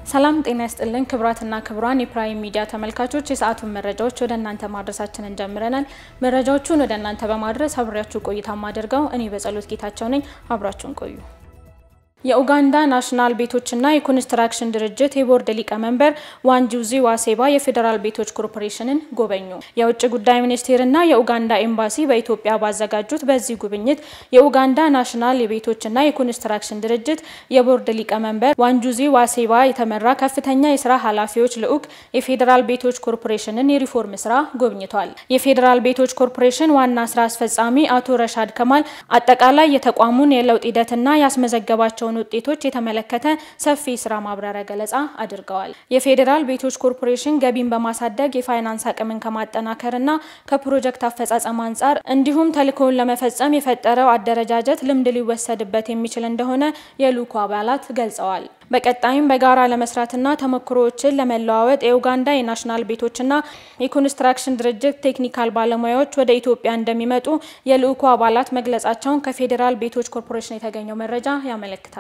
ሰላም ጤና ይስጥልን ክብራትና ክብሯን የፕራይም ሚዲያ ተመልካቾች የሰዓቱን መረጃዎች ወደ እናንተ ማድረሳችንን ጀምረናል። መረጃዎቹን ወደ እናንተ በማድረስ አብሬያችሁ ቆይታ ማደርገው እኔ በጸሎት ጌታቸው ነኝ። አብራችሁን ቆዩ። የኡጋንዳ ናሽናል ቤቶችና የኮንስትራክሽን ድርጅት የቦርድ ሊቀመንበር ዋንጁዚ ዋሴባ የፌዴራል ቤቶች ኮርፖሬሽንን ጎበኙ። የውጭ ጉዳይ ሚኒስቴርና የኡጋንዳ ኤምባሲ በኢትዮጵያ ባዘጋጁት በዚህ ጉብኝት የኡጋንዳ ናሽናል የቤቶችና የኮንስትራክሽን ድርጅት የቦርድ ሊቀመንበር ዋንጁዚ ዋሴባ የተመራ ከፍተኛ የስራ ኃላፊዎች ልዑክ የፌዴራል ቤቶች ኮርፖሬሽንን የሪፎርም ስራ ጎብኝቷል። የፌዴራል ቤቶች ኮርፖሬሽን ዋና ስራ አስፈጻሚ አቶ ረሻድ ከማል አጠቃላይ የተቋሙን የለውጥ ሂደትና ያስመዘገባቸውን ውጤቶች የተመለከተ ሰፊ ስራ ማብራሪያ ገለጻ አድርገዋል። የፌዴራል ቤቶች ኮርፖሬሽን ገቢን በማሳደግ የፋይናንስ አቅምን ከማጠናከርና ከፕሮጀክት አፈጻጸም አንጻር እንዲሁም ተልእኮውን ለመፈጸም የፈጠረው አደረጃጀት ልምድ ሊወሰድበት የሚችል እንደሆነ የልዑኩ አባላት ገልጸዋል። በቀጣይም በጋራ ለመስራትና ተሞክሮዎችን ለመለዋወጥ የኡጋንዳ የናሽናል ቤቶችና የኮንስትራክሽን ድርጅት ቴክኒካል ባለሙያዎች ወደ ኢትዮጵያ እንደሚመጡ የልዑኩ አባላት መግለጻቸውን ከፌዴራል ቤቶች ኮርፖሬሽን የተገኘው መረጃ ያመለክታል።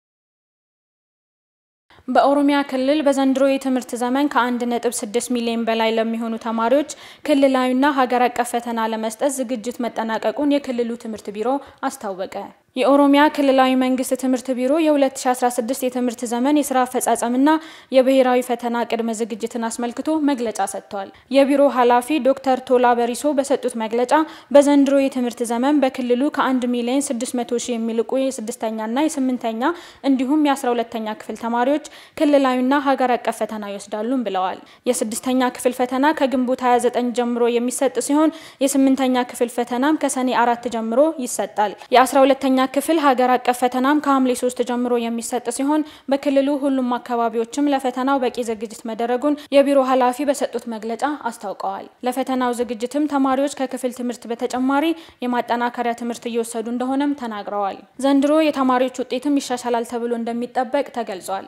በኦሮሚያ ክልል በዘንድሮ የትምህርት ዘመን ከ1.6 ሚሊዮን በላይ ለሚሆኑ ተማሪዎች ክልላዊና ሀገር አቀፍ ፈተና ለመስጠት ዝግጅት መጠናቀቁን የክልሉ ትምህርት ቢሮ አስታወቀ። የኦሮሚያ ክልላዊ መንግስት ትምህርት ቢሮ የ2016 የትምህርት ዘመን የስራ አፈጻጸምና የብሔራዊ ፈተና ቅድመ ዝግጅትን አስመልክቶ መግለጫ ሰጥቷል። የቢሮ ኃላፊ ዶክተር ቶላ በሪሶ በሰጡት መግለጫ በዘንድሮ የትምህርት ዘመን በክልሉ ከ1 ሚሊዮን 600 ሺህ የሚልቁ የስድስተኛና የስምንተኛ እንዲሁም የ12ተኛ ክፍል ተማሪዎች ክልላዊና ሀገር አቀፍ ፈተና ይወስዳሉም ብለዋል። የስድስተኛ ክፍል ፈተና ከግንቦት 29 ጀምሮ የሚሰጥ ሲሆን የስምንተኛ ክፍል ፈተናም ከሰኔ አራት ጀምሮ ይሰጣል። የ12ተኛ ክፍል ሀገር አቀፍ ፈተናም ከሐምሌ ሶስት ጀምሮ የሚሰጥ ሲሆን በክልሉ ሁሉም አካባቢዎችም ለፈተናው በቂ ዝግጅት መደረጉን የቢሮ ኃላፊ በሰጡት መግለጫ አስታውቀዋል። ለፈተናው ዝግጅትም ተማሪዎች ከክፍል ትምህርት በተጨማሪ የማጠናከሪያ ትምህርት እየወሰዱ እንደሆነም ተናግረዋል። ዘንድሮ የተማሪዎች ውጤትም ይሻሻላል ተብሎ እንደሚጠበቅ ተገልጿል።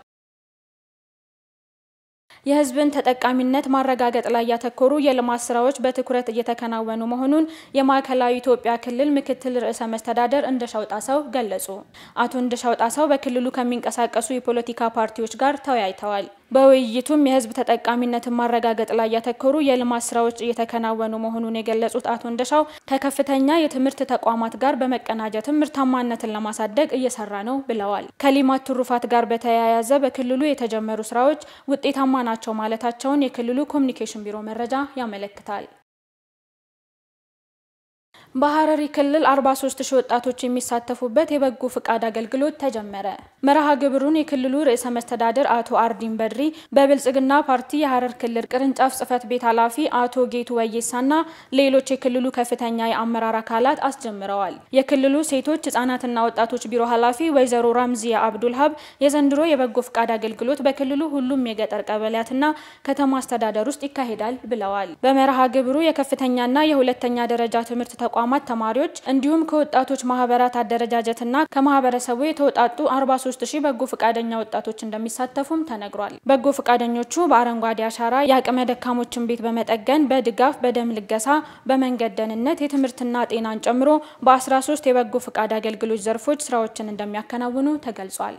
የሕዝብን ተጠቃሚነት ማረጋገጥ ላይ ያተኮሩ የልማት ስራዎች በትኩረት እየተከናወኑ መሆኑን የማዕከላዊ ኢትዮጵያ ክልል ምክትል ርዕሰ መስተዳደር እንደሻው ጣሰው ገለጹ። አቶ እንደሻው ጣሰው በክልሉ ከሚንቀሳቀሱ የፖለቲካ ፓርቲዎች ጋር ተወያይተዋል። በውይይቱም የህዝብ ተጠቃሚነትን ማረጋገጥ ላይ ያተኮሩ የልማት ስራዎች እየተከናወኑ መሆኑን የገለጹት አቶ እንደሻው ከከፍተኛ የትምህርት ተቋማት ጋር በመቀናጀትም ምርታማነትን ለማሳደግ እየሰራ ነው ብለዋል። ከሊማት ትሩፋት ጋር በተያያዘ በክልሉ የተጀመሩ ስራዎች ውጤታማ ናቸው ማለታቸውን የክልሉ ኮሚኒኬሽን ቢሮ መረጃ ያመለክታል። በሐረሪ ክልል 43 ሺህ ወጣቶች የሚሳተፉበት የበጎ ፍቃድ አገልግሎት ተጀመረ። መርሃ ግብሩን የክልሉ ርዕሰ መስተዳድር አቶ አርዲን በድሪ በብልጽግና ፓርቲ የሐረር ክልል ቅርንጫፍ ጽህፈት ቤት ኃላፊ አቶ ጌቱ ወየሳና ሌሎች የክልሉ ከፍተኛ የአመራር አካላት አስጀምረዋል። የክልሉ ሴቶች ህጻናትና ወጣቶች ቢሮ ኃላፊ ወይዘሮ ራምዚያ አብዱልሀብ የዘንድሮ የበጎ ፍቃድ አገልግሎት በክልሉ ሁሉም የገጠር ቀበሌያትና ከተማ አስተዳደር ውስጥ ይካሄዳል ብለዋል። በመርሃ ግብሩ የከፍተኛና የሁለተኛ ደረጃ ትምህርት ተቋማት ተማሪዎች እንዲሁም ከወጣቶች ማህበራት አደረጃጀትና ከማህበረሰቡ የተውጣጡ 43 ሺህ በጎ ፈቃደኛ ወጣቶች እንደሚሳተፉም ተነግሯል። በጎ ፈቃደኞቹ በአረንጓዴ አሻራ የአቅመ ደካሞችን ቤት በመጠገን በድጋፍ፣ በደም ልገሳ፣ በመንገድ ደህንነት፣ የትምህርትና ጤናን ጨምሮ በ13 የበጎ ፈቃድ አገልግሎት ዘርፎች ስራዎችን እንደሚያከናውኑ ተገልጿል።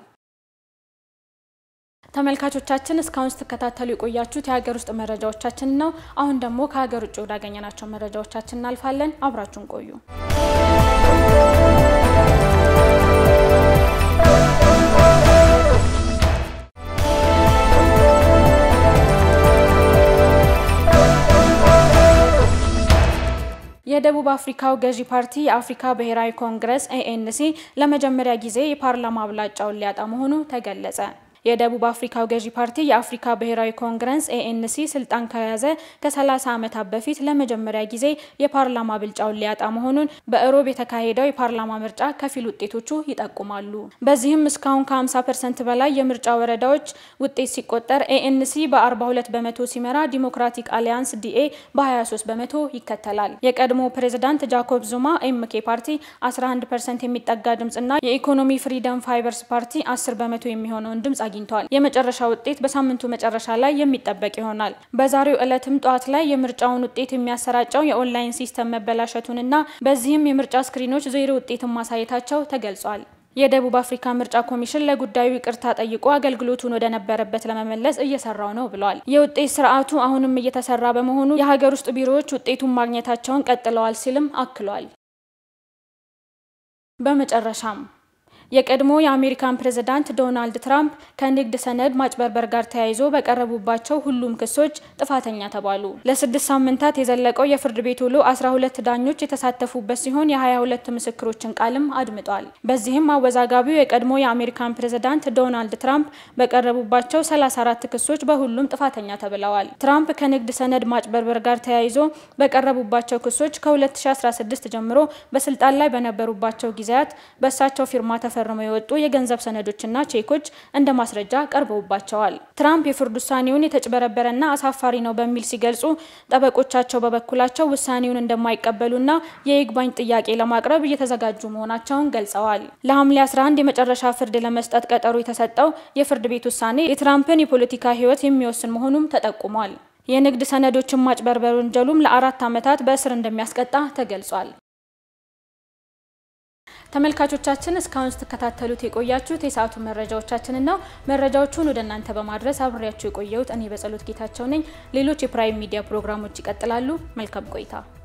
ተመልካቾቻችን እስካሁን ስትከታተሉ የቆያችሁት የሀገር ውስጥ መረጃዎቻችን ነው። አሁን ደግሞ ከሀገር ውጭ ወዳገኘናቸው መረጃዎቻችን እናልፋለን። አብራችሁን ቆዩ። የደቡብ አፍሪካው ገዢ ፓርቲ የአፍሪካ ብሔራዊ ኮንግረስ ኤኤንሲ ለመጀመሪያ ጊዜ የፓርላማ አብላጫውን ሊያጣ መሆኑ ተገለጸ። የደቡብ አፍሪካው ገዢ ፓርቲ የአፍሪካ ብሔራዊ ኮንግረስ ኤኤንሲ ስልጣን ከያዘ ከ30 ዓመታት በፊት ለመጀመሪያ ጊዜ የፓርላማ ብልጫውን ሊያጣ መሆኑን በእሮብ የተካሄደው የፓርላማ ምርጫ ከፊል ውጤቶቹ ይጠቁማሉ። በዚህም እስካሁን ከ50 ፐርሰንት በላይ የምርጫ ወረዳዎች ውጤት ሲቆጠር ኤኤንሲ በ42 በመቶ ሲመራ፣ ዲሞክራቲክ አሊያንስ ዲኤ በ23 በመቶ ይከተላል። የቀድሞ ፕሬዝዳንት ጃኮብ ዙማ ኤምኬ ፓርቲ 11 ፐርሰንት የሚጠጋ ድምጽና የኢኮኖሚ ፍሪደም ፋይበርስ ፓርቲ 10 በመቶ የሚሆነውን ድምጽ አግኝተዋል። የመጨረሻ ውጤት በሳምንቱ መጨረሻ ላይ የሚጠበቅ ይሆናል። በዛሬው ዕለትም ጠዋት ላይ የምርጫውን ውጤት የሚያሰራጨው የኦንላይን ሲስተም መበላሸቱንና በዚህም የምርጫ ስክሪኖች ዜሮ ውጤትን ማሳየታቸው ተገልጿል። የደቡብ አፍሪካ ምርጫ ኮሚሽን ለጉዳዩ ይቅርታ ጠይቆ አገልግሎቱን ወደ ነበረበት ለመመለስ እየሰራው ነው ብሏል። የውጤት ስርዓቱ አሁንም እየተሰራ በመሆኑ የሀገር ውስጥ ቢሮዎች ውጤቱን ማግኘታቸውን ቀጥለዋል ሲልም አክሏል። በመጨረሻም የቀድሞ የአሜሪካን ፕሬዝዳንት ዶናልድ ትራምፕ ከንግድ ሰነድ ማጭበርበር ጋር ተያይዞ በቀረቡባቸው ሁሉም ክሶች ጥፋተኛ ተባሉ። ለስድስት ሳምንታት የዘለቀው የፍርድ ቤት ውሎ 12 ዳኞች የተሳተፉበት ሲሆን የ22 ምስክሮችን ቃልም አድምጧል። በዚህም አወዛጋቢው የቀድሞ የአሜሪካን ፕሬዝዳንት ዶናልድ ትራምፕ በቀረቡባቸው 34 ክሶች በሁሉም ጥፋተኛ ተብለዋል። ትራምፕ ከንግድ ሰነድ ማጭበርበር ጋር ተያይዞ በቀረቡባቸው ክሶች ከ2016 ጀምሮ በስልጣን ላይ በነበሩባቸው ጊዜያት በእሳቸው ፊርማ ተፈ ፈርመው የወጡ የገንዘብ ሰነዶችና ቼኮች እንደ ማስረጃ ቀርበውባቸዋል። ትራምፕ የፍርድ ውሳኔውን የተጭበረበረና አሳፋሪ ነው በሚል ሲገልጹ፣ ጠበቆቻቸው በበኩላቸው ውሳኔውን እንደማይቀበሉና የይግባኝ ጥያቄ ለማቅረብ እየተዘጋጁ መሆናቸውን ገልጸዋል። ለሐምሌ 11 የመጨረሻ ፍርድ ለመስጠት ቀጠሮ የተሰጠው የፍርድ ቤት ውሳኔ የትራምፕን የፖለቲካ ሕይወት የሚወስን መሆኑም ተጠቁሟል። የንግድ ሰነዶችን ማጭበርበር ወንጀሉም ለአራት ዓመታት በእስር እንደሚያስቀጣ ተገልጿል። ተመልካቾቻችን እስካሁን ስትከታተሉት የቆያችሁት የሰዓቱ መረጃዎቻችንን ነው። መረጃዎቹን ወደ እናንተ በማድረስ አብሬያችሁ የቆየሁት እኔ በጸሎት ጌታቸው ነኝ። ሌሎች የፕራይም ሚዲያ ፕሮግራሞች ይቀጥላሉ። መልካም ቆይታ